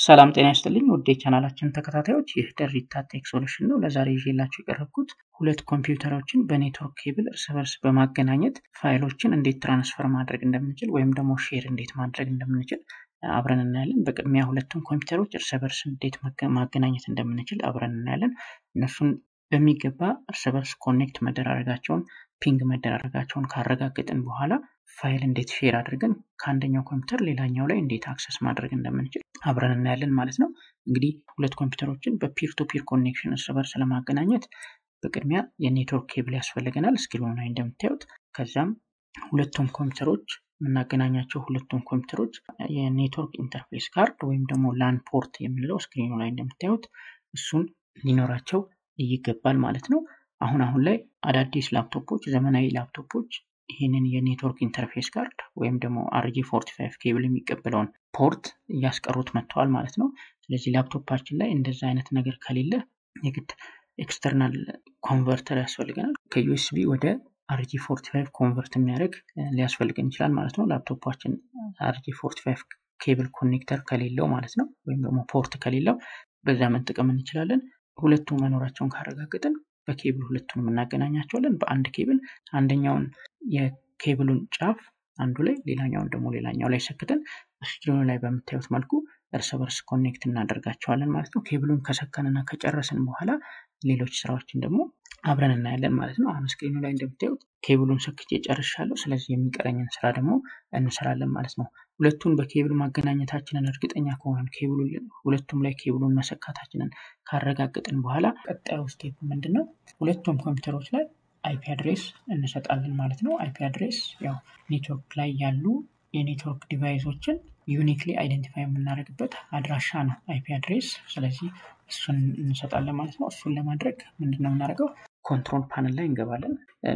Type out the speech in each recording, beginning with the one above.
ሰላም ጤና ይስጥልኝ ውድ የቻናላችን ተከታታዮች፣ ይህ ደሪታ ቴክ ሶሉሽን ነው። ለዛሬ ይዤላችሁ የቀረብኩት ሁለት ኮምፒውተሮችን በኔትወርክ ኬብል እርስ በርስ በማገናኘት ፋይሎችን እንዴት ትራንስፈር ማድረግ እንደምንችል ወይም ደግሞ ሼር እንዴት ማድረግ እንደምንችል አብረን እናያለን። በቅድሚያ ሁለቱም ኮምፒውተሮች እርስ በርስ እንዴት ማገናኘት እንደምንችል አብረን እናያለን። እነሱን በሚገባ እርስ በርስ ኮኔክት መደራረጋቸውን ፒንግ መደራረጋቸውን ካረጋገጥን በኋላ ፋይል እንዴት ሼር አድርገን ከአንደኛው ኮምፒውተር ሌላኛው ላይ እንዴት አክሰስ ማድረግ እንደምንችል አብረን እናያለን ማለት ነው። እንግዲህ ሁለት ኮምፒውተሮችን በፒር ቱ ፒር ኮኔክሽን እርስ በርስ ለማገናኘት በቅድሚያ የኔትወርክ ኬብል ያስፈልገናል ስክሪኑ ላይ እንደምታዩት። ከዛም ሁለቱም ኮምፒውተሮች የምናገናኛቸው ሁለቱም ኮምፒውተሮች የኔትወርክ ኢንተርፌስ ካርድ ወይም ደግሞ ላን ፖርት የምንለው ስክሪኑ ላይ እንደምታዩት እሱን ሊኖራቸው ይገባል ማለት ነው። አሁን አሁን ላይ አዳዲስ ላፕቶፖች ዘመናዊ ላፕቶፖች ይህንን የኔትወርክ ኢንተርፌስ ካርድ ወይም ደግሞ አርጂ ፎርቲ ፋይቭ ኬብል የሚቀበለውን ፖርት እያስቀሩት መጥተዋል ማለት ነው። ስለዚህ ላፕቶፓችን ላይ እንደዛ አይነት ነገር ከሌለ የግድ ኤክስተርናል ኮንቨርተር ያስፈልገናል። ከዩኤስቢ ወደ አርጂ ፎርቲ ፋይቭ ኮንቨርት የሚያደርግ ሊያስፈልገን ይችላል ማለት ነው። ላፕቶፓችን አርጂ ፎርቲ ፋይቭ ኬብል ኮኔክተር ከሌለው ማለት ነው፣ ወይም ደግሞ ፖርት ከሌለው በዛ መጠቀም እንችላለን። ሁለቱ መኖራቸውን ካረጋገጥን በኬብል ሁለቱንም እናገናኛቸዋለን። በአንድ ኬብል አንደኛውን የኬብሉን ጫፍ አንዱ ላይ ሌላኛውን ደግሞ ሌላኛው ላይ ሰክተን ስክሪኑ ላይ በምታዩት መልኩ እርስ በርስ ኮኔክት እናደርጋቸዋለን ማለት ነው። ኬብሉን ከሰከንና ከጨረስን በኋላ ሌሎች ስራዎችን ደግሞ አብረን እናያለን ማለት ነው። አሁን ስክሪኑ ላይ እንደምታዩት ኬብሉን ሰክቼ ጨርሻለሁ። ስለዚህ የሚቀረኝን ስራ ደግሞ እንሰራለን ማለት ነው። ሁለቱን በኬብል ማገናኘታችንን እርግጠኛ ከሆነን ኬብሉ ሁለቱም ላይ ኬብሉን መሰካታችንን ካረጋገጥን በኋላ ቀጣዩ ስቴፕ ምንድን ነው? ሁለቱም ኮምፒውተሮች ላይ አይፒ አድሬስ እንሰጣለን ማለት ነው። አይፒ አድሬስ ያው ኔትወርክ ላይ ያሉ የኔትወርክ ዲቫይሶችን ዩኒክሊ አይደንቲፋይ የምናደርግበት አድራሻ ነው አይፒ አድሬስ። ስለዚህ እሱን እንሰጣለን ማለት ነው። እሱን ለማድረግ ምንድን ነው የምናደርገው? ኮንትሮል ፓነል ላይ እንገባለን።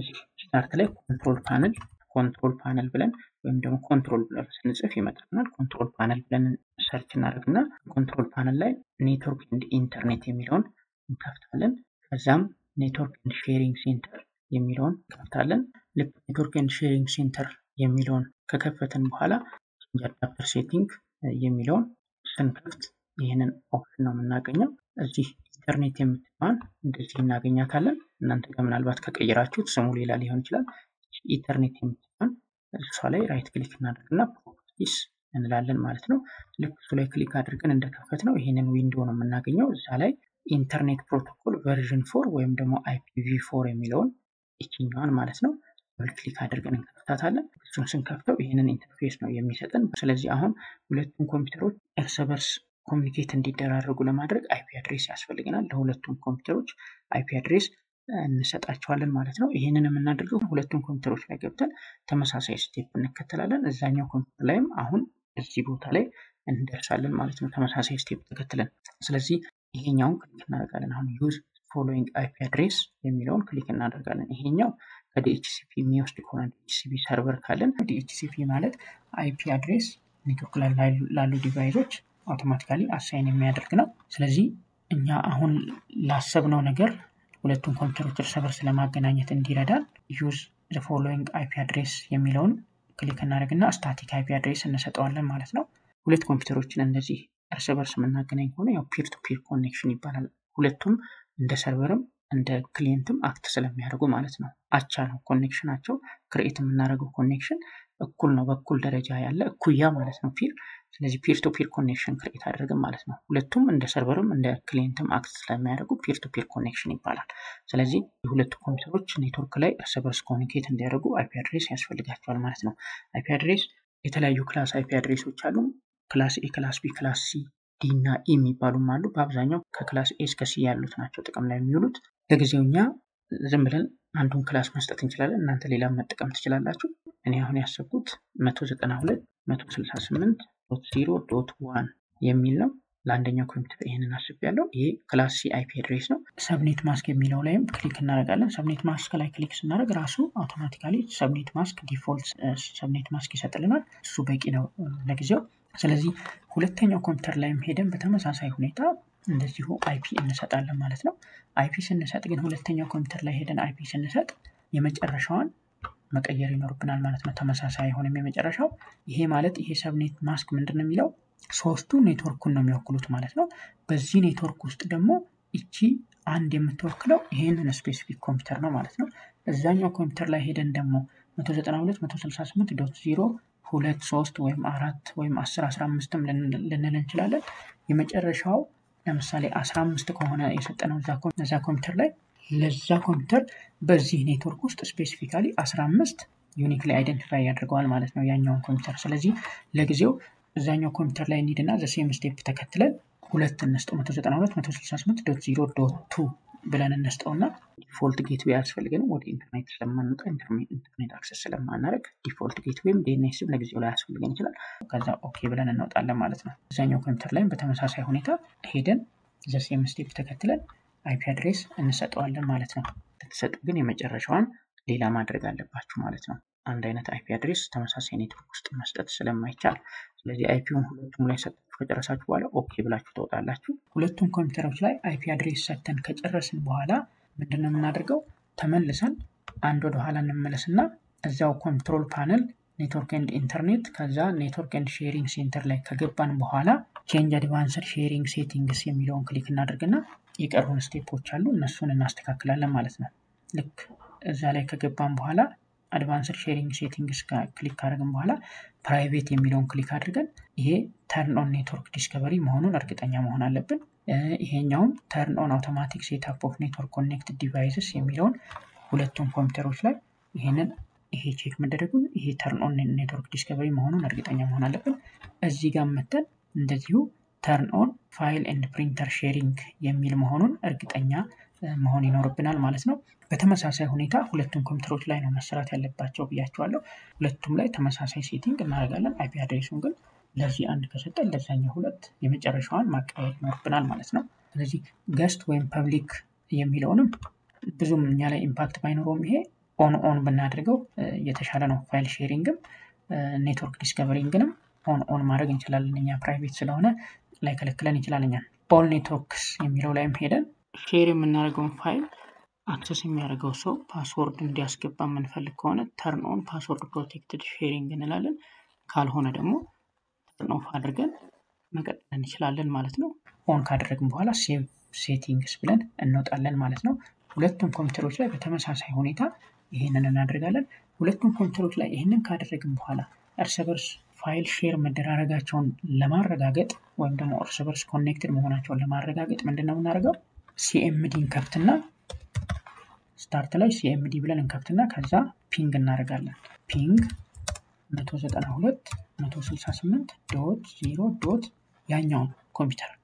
ስታርት ላይ ኮንትሮል ፓነል ኮንትሮል ፓነል ብለን ወይም ደግሞ ኮንትሮል ብለን ስንጽፍ ይመጣልናል። ኮንትሮል ፓነል ብለን ሰርች እናደርግና ኮንትሮል ፓነል ላይ ኔትወርክ ኤንድ ኢንተርኔት የሚለውን እንከፍታለን። ከዛም ኔትወርክ ኤንድ ሼሪንግ ሴንተር የሚለውን እንከፍታለን። ልክ ኔትወርክ ኤንድ ሼሪንግ ሴንተር የሚለውን ከከፈትን በኋላ አዳፕተር ሴቲንግ የሚለውን ስንከፍት ይህንን ኦፕሽን ነው የምናገኘው። እዚህ ኢንተርኔት የምትባል እንደዚህ እናገኛታለን። እናንተ ጋር ምናልባት ከቀየራችሁት ስሙ ሌላ ሊሆን ይችላል። ኢንተርኔት የምትባል እሷ ላይ ራይት ክሊክ እናደርግና ፕሮፐርቲስ እንላለን ማለት ነው። ልክ እሱ ላይ ክሊክ አድርገን እንደከፈት ነው ይህንን ዊንዶ ነው የምናገኘው። እዛ ላይ ኢንተርኔት ፕሮቶኮል ቨርዥን ፎር ወይም ደግሞ አይፒቪ ፎር የሚለውን ይችኛዋን ማለት ነው ደብል ክሊክ አድርገን እንከፍታታለን። እሱን ስንከፍተው ይህንን ኢንተርፌስ ነው የሚሰጠን። ስለዚህ አሁን ሁለቱም ኮምፒውተሮች እርስ በርስ ኮሚኒኬት እንዲደራረጉ ለማድረግ አይፒ አድሬስ ያስፈልገናል። ለሁለቱም ኮምፒውተሮች አይፒ አድሬስ እንሰጣቸዋለን ማለት ነው። ይህንን የምናደርገው ሁለቱም ኮምፒውተሮች ላይ ገብተን ተመሳሳይ ስቴፕ እንከተላለን። እዛኛው ኮምፒውተር ላይም አሁን እዚህ ቦታ ላይ እንደርሳለን ማለት ነው፣ ተመሳሳይ ስቴፕ ተከትለን። ስለዚህ ይሄኛውን ክሊክ እናደርጋለን። አሁን ዩዝ ፎሎዊንግ አይፒ አድሬስ የሚለውን ክሊክ እናደርጋለን። ይሄኛው ከዲኤችሲፒ የሚወስድ ከሆነ ዲኤችሲፒ ሰርቨር ካለን ዲኤችሲፒ ማለት አይፒ አድሬስ ኔትወርክ ላይ ላሉ ዲቫይሶች አውቶማቲካሊ አሳይን የሚያደርግ ነው። ስለዚህ እኛ አሁን ላሰብነው ነገር ሁለቱም ኮምፒውተሮች እርስ በርስ ለማገናኘት እንዲረዳን ዩዝ ዘ ፎሎዊንግ አይፒ አድሬስ የሚለውን ክሊክ እናደርግና ስታቲክ አይፒ አድሬስ እንሰጠዋለን ማለት ነው። ሁለት ኮምፒውተሮችን እንደዚህ እርስ በርስ የምናገናኝ ከሆነ ያው ፒር ቱ ፒር ኮኔክሽን ይባላል። ሁለቱም እንደ ሰርቨርም እንደ ክሊየንትም አክት ስለሚያደርጉ ማለት ነው። አቻ ነው ኮኔክሽናቸው። ክሬኤት የምናደርገው ኮኔክሽን እኩል ነው፣ በኩል ደረጃ ያለ እኩያ ማለት ነው ፒር። ስለዚህ ፒር ቱ ፒር ኮኔክሽን ክሬኤት አድርግም ማለት ነው። ሁለቱም እንደ ሰርቨርም እንደ ክሊየንትም አክት ስለሚያደርጉ ፒር ቱ ፒር ኮኔክሽን ይባላል። ስለዚህ የሁለቱ ኮምፒውተሮች ኔትወርክ ላይ እርስ በርስ ኮሚኒኬት እንዲያደርጉ አይፒ አድሬስ ያስፈልጋቸዋል ማለት ነው። አይፒ አድሬስ የተለያዩ ክላስ አይፒ አድሬሶች አሉ። ክላስ ኤ፣ ክላስ ቢ፣ ክላስ ሲ ዲ እና ኢ የሚባሉም አሉ። በአብዛኛው ከክላስ ኤ እስከ ሲ ያሉት ናቸው ጥቅም ላይ የሚውሉት። ለጊዜው እኛ ዝም ብለን አንዱን ክላስ መስጠት እንችላለን። እናንተ ሌላ መጠቀም ትችላላችሁ። እኔ አሁን ያሰብኩት መቶ ዘጠና ሁለት መቶ ስልሳ ስምንት ዶት ዜሮ ዶት ዋን የሚል ነው። ለአንደኛው ኮምፒውተር ይህንን አስቤያለሁ። ይሄ ክላስ ሲ አይፒ አድሬስ ነው። ሰብኔት ማስክ የሚለው ላይም ክሊክ እናደርጋለን። ሰብኔት ማስክ ላይ ክሊክ ስናደርግ ራሱ አውቶማቲካሊ ሰብኔት ማስክ ዲፎልት ሰብኔት ማስክ ይሰጥልናል። እሱ በቂ ነው ለጊዜው። ስለዚህ ሁለተኛው ኮምፒውተር ላይም ሄደን በተመሳሳይ ሁኔታ እንደዚሁ አይፒ እንሰጣለን ማለት ነው። አይፒ ስንሰጥ ግን ሁለተኛው ኮምፒውተር ላይ ሄደን አይፒ ስንሰጥ የመጨረሻዋን መቀየር ይኖርብናል ማለት ነው። ተመሳሳይ አይሆንም የመጨረሻው። ይሄ ማለት ይሄ ሰብኔት ማስክ ምንድን ነው የሚለው ሶስቱ ኔትወርኩን ነው የሚወክሉት ማለት ነው። በዚህ ኔትወርክ ውስጥ ደግሞ እቺ አንድ የምትወክለው ይህንን ስፔሲፊክ ኮምፒውተር ነው ማለት ነው። እዛኛው ኮምፒውተር ላይ ሄደን ደግሞ 192 168 ዶት ዜሮ ሁለት ሶስት ወይም አራት ወይም አስር አስራ አምስትም ልንል እንችላለን። የመጨረሻው ለምሳሌ አስራ አምስት ከሆነ የሰጠነው እዛ ኮምፒውተር ላይ ለዛ ኮምፒውተር በዚህ ኔትወርክ ውስጥ ስፔሲፊካሊ አስራ አምስት ዩኒክሊ አይደንቲፋይ ያደርገዋል ማለት ነው ያኛውን ኮምፒውተር። ስለዚህ ለጊዜው እዛኛው ኮምፒውተር ላይ እንሂድና ዘሴም ስቴፕ ተከትለን ሁለት እንስጠው 192 168 ዶት ዜሮ ዶት ቱ ብለን እንስጠውና ዲፎልት ጌትዌይ አያስፈልገንም። ወደ ኢንተርኔት ስለማንወጣ ኢንተርኔት አክሰስ ስለማናደርግ ዲፎልት ጌትዌይም ዲኤንኤስም ለጊዜው ላይ ያስፈልገን ይችላል። ከዛ ኦኬ ብለን እንወጣለን ማለት ነው። እዛኛው ኮምፒውተር ላይም በተመሳሳይ ሁኔታ ሄደን ዘሴም ስቴፕ ተከትለን አይፒ አድሬስ እንሰጠዋለን ማለት ነው። ስትሰጡ ግን የመጨረሻዋን ሌላ ማድረግ አለባችሁ ማለት ነው። አንድ አይነት አይፒ አድሬስ ተመሳሳይ ኔትወርክ ውስጥ መስጠት ስለማይቻል፣ ስለዚህ አይፒውን ሁለቱም ላይ ሰጣችሁ ከጨረሳችሁ በኋላ ኦኬ ብላችሁ ተወጣላችሁ። ሁለቱም ኮምፒውተሮች ላይ አይፒ አድሬስ ሰጥተን ከጨረስን በኋላ ምንድን ነው የምናደርገው? ተመልሰን አንድ ወደ ኋላ እንመለስና እዚያው ኮንትሮል ፓነል ኔትወርክ ኤንድ ኢንተርኔት ከዛ ኔትወርክ ኤንድ ሼሪንግ ሴንተር ላይ ከገባን በኋላ ቼንጅ አድቫንስድ ሼሪንግ ሴቲንግስ የሚለውን ክሊክ እናደርግና የቀሩን ስቴፖች አሉ እነሱን እናስተካክላለን ማለት ነው። ልክ እዛ ላይ ከገባን በኋላ አድቫንስድ ሼሪንግ ሴቲንግስ ክሊክ ካደረግን በኋላ ፕራይቬት የሚለውን ክሊክ አድርገን ይሄ ተርን ኦን ኔትወርክ ዲስከቨሪ መሆኑን እርግጠኛ መሆን አለብን። ይሄኛውም ተርን ኦን አውቶማቲክ ሴትአፕ ኦፍ ኔትወርክ ኮኔክትድ ዲቫይስስ የሚለውን ሁለቱም ኮምፒውተሮች ላይ ይሄንን ይሄ ቼክ መደረጉን ይሄ ተርን ኦን ኔትወርክ ዲስከቨሪ መሆኑን እርግጠኛ መሆን አለብን። እዚህ ጋር መተን እንደዚሁ ተርን ኦን ፋይል ኤንድ ፕሪንተር ሼሪንግ የሚል መሆኑን እርግጠኛ መሆን ይኖርብናል ማለት ነው። በተመሳሳይ ሁኔታ ሁለቱም ኮምፒውተሮች ላይ ነው መሰራት ያለባቸው ብያቸዋለሁ። ሁለቱም ላይ ተመሳሳይ ሴቲንግ እናደርጋለን። አይፒ አድሬሱን ግን ለዚህ አንድ ከሰጠን ለዛኛው ሁለት የመጨረሻዋን ማቀያየር ይኖርብናል ማለት ነው። ስለዚህ ገስት ወይም ፐብሊክ የሚለውንም ብዙም እኛ ላይ ኢምፓክት ባይኖረውም ይሄ ኦን ኦን ብናደርገው የተሻለ ነው። ፋይል ሼሪንግም ኔትወርክ ዲስከቨሪንግንም ኦን ኦን ማድረግ እንችላለን። እኛ ፕራይቬት ስለሆነ ላይከለክለን ይችላል። እኛን ኦል ኔትወርክስ የሚለው ላይም ሄደን ሼር የምናደርገውን ፋይል አክሰስ የሚያደርገው ሰው ፓስወርድ እንዲያስገባ የምንፈልግ ከሆነ ተርን ኦን ፓስወርድ ፕሮቴክትድ ሼሪንግ እንላለን። ካልሆነ ደግሞ ተርን ኦፍ አድርገን መቀጠል እንችላለን ማለት ነው። ኦን ካደረግን በኋላ ሴቭ ሴቲንግስ ብለን እንወጣለን ማለት ነው። ሁለቱም ኮምፒውተሮች ላይ በተመሳሳይ ሁኔታ ይህንን እናደርጋለን። ሁለቱም ኮምፒውተሮች ላይ ይህንን ካደረግን በኋላ እርስ በርስ ፋይል ሼር መደራረጋቸውን ለማረጋገጥ ወይም ደግሞ እርስ በርስ ኮኔክትድ መሆናቸውን ለማረጋገጥ ምንድን ነው የምናደርገው? ሲኤምዲ እንከፍትና ስታርት ላይ ሲኤምዲ ብለን እንከፍትና ከዛ ፒንግ እናደርጋለን። ፒንግ 192 168 ዶት 0 ዶት ያኛውን ኮምፒውተር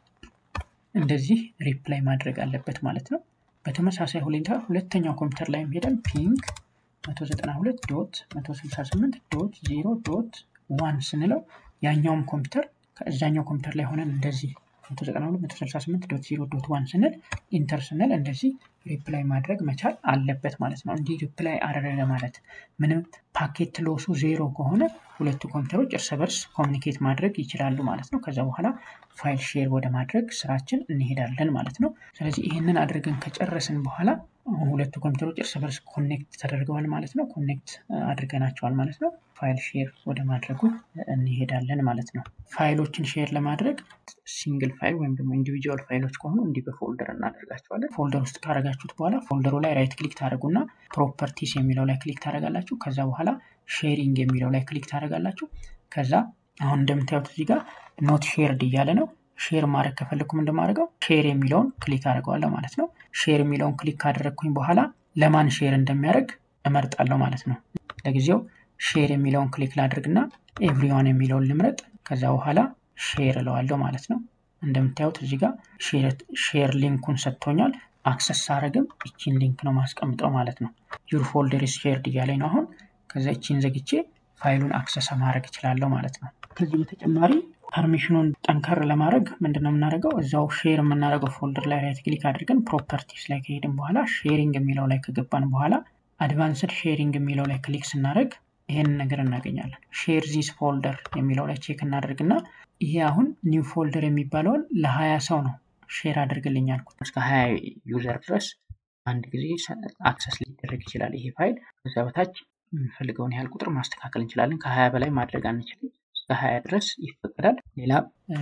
እንደዚህ ሪፕላይ ማድረግ አለበት ማለት ነው። በተመሳሳይ ሁኔታ ሁለተኛው ኮምፒውተር ላይም ሄደን ፒንግ 192 ዶት 168 ዶት 0 ዶት ዋን ስንለው ያኛውም ኮምፒውተር ከእዛኛው ኮምፒውተር ላይ ሆነን እንደዚህ 192 ዶት 0 ዶት ዋን ስንል ኢንተር ስንል እንደዚህ ሪፕላይ ማድረግ መቻል አለበት ማለት ነው። እንዲህ ሪፕላይ አደረገ ማለት ምንም ፓኬት ሎሱ ዜሮ ከሆነ ሁለቱ ኮምፒውተሮች እርስ በርስ ኮሚኒኬት ማድረግ ይችላሉ ማለት ነው። ከዛ በኋላ ፋይል ሼር ወደ ማድረግ ስራችን እንሄዳለን ማለት ነው። ስለዚህ ይህንን አድርገን ከጨረስን በኋላ ሁለቱ ኮምፒውተሮች እርስ በርስ ኮኔክት ተደርገዋል ማለት ነው። ኮኔክት አድርገናቸዋል ማለት ነው። ፋይል ሼር ወደ ማድረጉ እንሄዳለን ማለት ነው። ፋይሎችን ሼር ለማድረግ ሲንግል ፋይል ወይም ደግሞ ኢንዲቪጁዋል ፋይሎች ከሆኑ እንዲህ በፎልደር እናደርጋቸዋለን። ፎልደር ውስጥ ካደረጋችሁት በኋላ ፎልደሩ ላይ ራይት ክሊክ ታደረጉና ፕሮፐርቲስ የሚለው ላይ ክሊክ ታደረጋላችሁ። ከዛ በኋላ ሼሪንግ የሚለው ላይ ክሊክ ታደረጋላችሁ። ከዛ አሁን እንደምታዩት እዚህ ጋር ኖት ሼርድ እያለ ነው። ሼር ማድረግ ከፈለግኩም እንደማደርገው ሼር የሚለውን ክሊክ አድርገዋለሁ ማለት ነው። ሼር የሚለውን ክሊክ ካደረግኩኝ በኋላ ለማን ሼር እንደሚያደርግ እመርጣለሁ ማለት ነው። ለጊዜው ሼር የሚለውን ክሊክ ላድርግና ኤቭሪዋን የሚለውን ልምረጥ። ከዛ በኋላ ሼር እለዋለሁ ማለት ነው። እንደምታዩት እዚህ ጋር ሼር ሊንኩን ሰጥቶኛል። አክሰስ ሳረግም ይቺን ሊንክ ነው ማስቀምጠው ማለት ነው። ዩር ፎልደር ኢዝ ሼርድ እያለኝ ነው አሁን። ከዛ ይቺን ዘግቼ ፋይሉን አክሰስ ማድረግ እችላለሁ ማለት ነው። ከዚህ በተጨማሪ ፐርሚሽኑን ጠንከር ለማድረግ ምንድን ነው የምናደርገው? እዛው ሼር የምናደርገው ፎልደር ላይ ራይት ክሊክ አድርገን ፕሮፐርቲስ ላይ ከሄድን በኋላ ሼሪንግ የሚለው ላይ ከገባን በኋላ አድቫንስድ ሼሪንግ የሚለው ላይ ክሊክ ስናደርግ ይሄንን ነገር እናገኛለን። ሼር ዚስ ፎልደር የሚለው ላይ ቼክ እናደርግና ይሄ አሁን ኒው ፎልደር የሚባለውን ለሀያ ሰው ነው ሼር አድርግልኝ አልኩት። እስከ ሀያ ዩዘር ድረስ አንድ ጊዜ አክሰስ ሊደረግ ይችላል ይሄ ፋይል። ከዛ በታች የምንፈልገውን ያህል ቁጥር ማስተካከል እንችላለን። ከሀያ በላይ ማድረግ አንችልም። እስከ ሀያ ድረስ ይፈቀዳል። ሌላ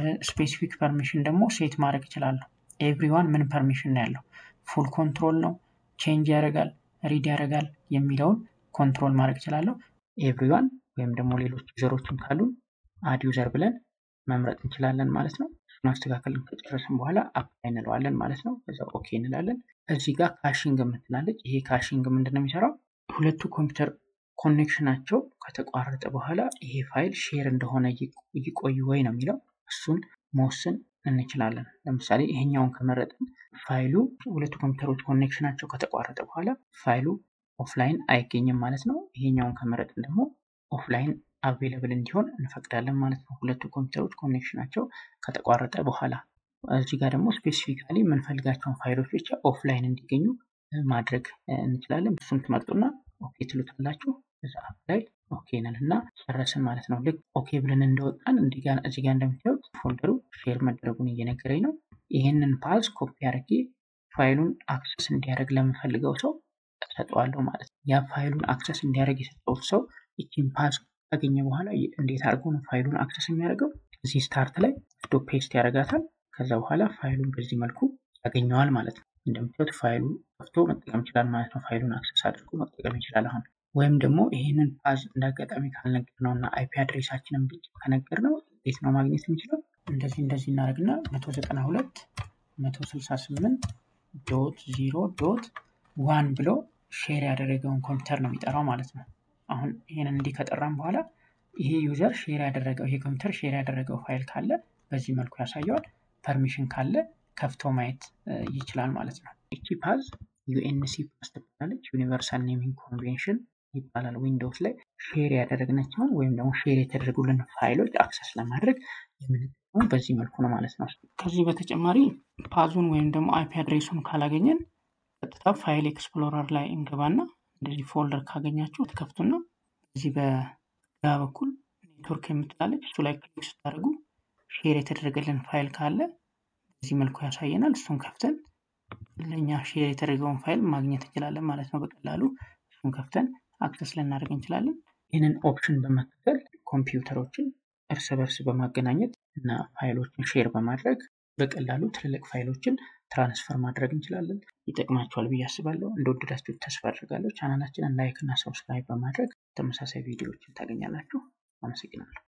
ስፔሲፊክ ፐርሚሽን ደግሞ ሴት ማድረግ ይችላለሁ። ኤቭሪዋን ምን ፐርሚሽን ነው ያለው? ፉል ኮንትሮል ነው፣ ቼንጅ ያደርጋል፣ ሪድ ያደርጋል የሚለውን ኮንትሮል ማድረግ ይችላለሁ። ኤቭሪዋን ወይም ደግሞ ሌሎች ዩዘሮችም ካሉን አድ ዩዘር ብለን መምረጥ እንችላለን ማለት ነው። እሱን አስተካከልን ከጨረስን በኋላ አፕላይ እንለዋለን ማለት ነው። ከዛ ኦኬ እንላለን። እዚህ ጋር ካሽንግ የምትላለች። ይሄ ካሽንግ ምንድን ነው የሚሰራው? ሁለቱ ኮምፒውተር ኮኔክሽናቸው ከተቋረጠ በኋላ ይሄ ፋይል ሼር እንደሆነ ይቆይ ወይ ነው የሚለው። እሱን መወሰን እንችላለን። ለምሳሌ ይሄኛውን ከመረጥን ፋይሉ ሁለቱ ኮምፒውተሮች ኮኔክሽናቸው ከተቋረጠ በኋላ ፋይሉ ኦፍላይን አይገኝም ማለት ነው። ይሄኛውን ከመረጥን ደግሞ ኦፍላይን አቬለብል እንዲሆን እንፈቅዳለን ማለት ነው። ሁለቱ ኮምፒውተሮች ኮኔክሽናቸው ከተቋረጠ በኋላ እዚህ ጋር ደግሞ ስፔሲፊካሊ የምንፈልጋቸውን ፋይሎች ብቻ ኦፍላይን እንዲገኙ ማድረግ እንችላለን። እሱን ትመርጡና ኦኬ ትሉታላችሁ። እዛ ላይ ኦኬ ነን እና ጨረስን ማለት ነው። ልክ ኦኬ ብለን እንደወጣን እዚህ ጋር እንደምታዩት ፎልደሩ ሼር መደረጉን እየነገረኝ ነው። ይህንን ፓዝ ኮፒ አድርጌ ፋይሉን አክሰስ እንዲያደርግ ለምፈልገው ሰው ሰጠዋለሁ ማለት ነው። ያ ፋይሉን አክሰስ እንዲያደርግ የሰጠውት ሰው ይቺን ፓዝ ካገኘ በኋላ እንዴት አድርጎ ነው ፋይሉን አክሰስ የሚያደርገው? እዚህ ስታርት ላይ ወስዶ ፔስት ያደርጋታል። ከዛ በኋላ ፋይሉን በዚህ መልኩ ያገኘዋል ማለት ነው። እንደምታዩት ፋይሉ ከፍቶ መጠቀም ይችላል ማለት ነው። ፋይሉን አክሰስ አድርጎ መጠቀም ይችላል አሁን ወይም ደግሞ ይህንን ፓዝ እንደ አጋጣሚ ካልነገር ነው እና አይፒ አድሬሳችንን ብቻ ከነገር ነው እንዴት ነው ማግኘት የሚችለው? እንደዚህ እንደዚህ እናደርግና መቶ ዘጠና ሁለት መቶ ስልሳ ስምንት ዶት ዚሮ ዶት ዋን ብሎ ሼር ያደረገውን ኮምፒውተር ነው የሚጠራው ማለት ነው። አሁን ይህንን እንዲህ ከጠራም በኋላ ይሄ ዩዘር ሼር ያደረገው ይሄ ኮምፒውተር ሼር ያደረገው ፋይል ካለ በዚህ መልኩ ያሳየዋል። ፐርሚሽን ካለ ከፍቶ ማየት ይችላል ማለት ነው። እቺ ፓዝ ዩኤንሲ ፓዝ ትባላለች። ዩኒቨርሳል ኔሚንግ ኮንቬንሽን ይባላል። ዊንዶውስ ላይ ሼር ያደረግናቸውን ወይም ደግሞ ሼር የተደረጉልን ፋይሎች አክሰስ ለማድረግ የምንጠቀመው በዚህ መልኩ ነው ማለት ነው። ከዚህ በተጨማሪ ፓዙን ወይም ደግሞ አይፒ አድሬሱን ካላገኘን ቀጥታ ፋይል ኤክስፕሎረር ላይ እንገባና እንደዚህ ፎልደር ካገኛችሁ ትከፍቱና እዚህ በግራ በኩል ኔትወርክ የምትላለች እሱ ላይ ክሊክ ስታደርጉ ሼር የተደረገልን ፋይል ካለ በዚህ መልኩ ያሳየናል። እሱን ከፍተን ለእኛ ሼር የተደረገውን ፋይል ማግኘት እንችላለን ማለት ነው በቀላሉ እሱን ከፍተን አክሰስ ልናደርግ እንችላለን። ይህንን ኦፕሽን በመከተል ኮምፒውተሮችን እርስ በርስ በማገናኘት እና ፋይሎችን ሼር በማድረግ በቀላሉ ትልልቅ ፋይሎችን ትራንስፈር ማድረግ እንችላለን። ይጠቅማችኋል ብዬ አስባለሁ። እንደወደዳችሁ ተስፋ አድርጋለሁ። ቻናላችንን ላይክ እና ሰብስክራይብ በማድረግ ተመሳሳይ ቪዲዮዎችን ታገኛላችሁ። አመሰግናለሁ።